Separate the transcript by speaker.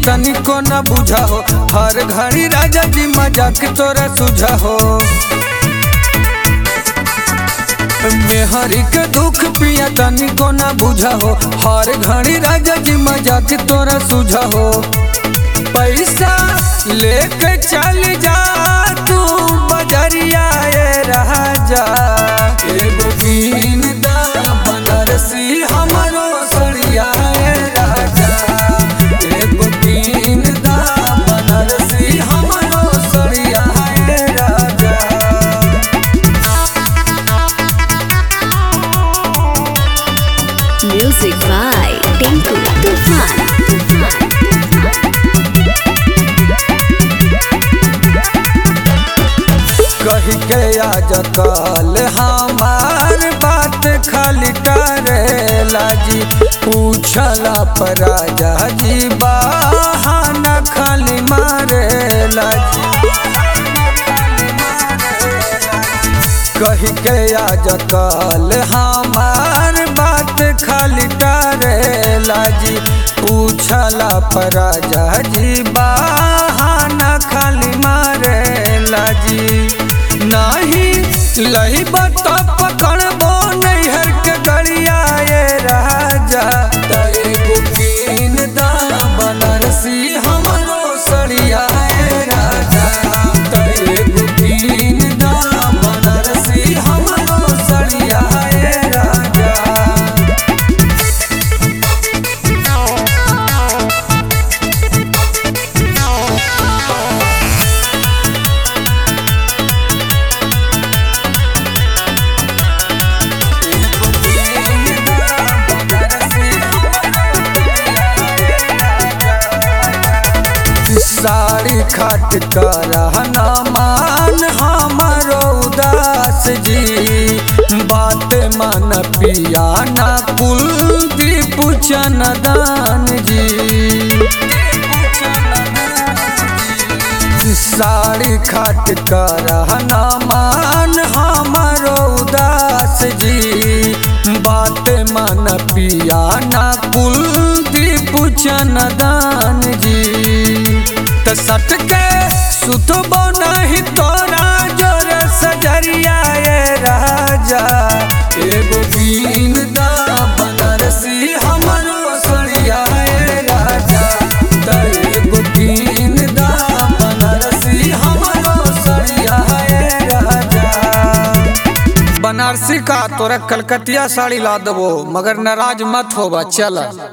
Speaker 1: तनिको न बुझा हो हर घड़ी राजा जी मजाक तोरा सुझा हो मेहरी के दुख पिया तनिको न बुझा हो हर घड़ी राजा जी मजाक तोरा सुझा हो पैसा लेके चल जा तू बजरिया ए राजा एगो बीन दा बनारसी हमरो सड़िया ए राजा एगो बीन दा बनारसी हमरो सड़िया ए राजा
Speaker 2: Music by Tinku Tufan.
Speaker 1: कही के आज कल हमार बात खाली करेला जी पूछला पर राजा जी बहाना खाली मारेला जी कही के आज कल हमार बात खाली करेला जी पूछला पर राजा जी बहाना खाली मारेला जी नाही लही बता पकड़बो नैहर के गड़िया ये राजा तय बुकिन दा बनारसी हमरो सड़िया ये राजा तय बुकिन दा बनारसी हमरो सड़िया ये राजा साड़ी खट करहना मान हमारो उदास जी बात मन पिया ना कुलदीप चनदान जी साड़ी खट करहना मान हमारो उदास जी बात मन पिया ना कुलदीप चनदान जी त सट के सुतबो नहीं तोरा जोर सजरिया ये राजा एगो बीन दा बनारसी हमरो सड़िया ये राजा त एगो बीन दा बनारसी हमरो सड़िया ये राजा बनारसी का तोरा कलकतिया साड़ी ला देबो मगर नाराज मत होबा चल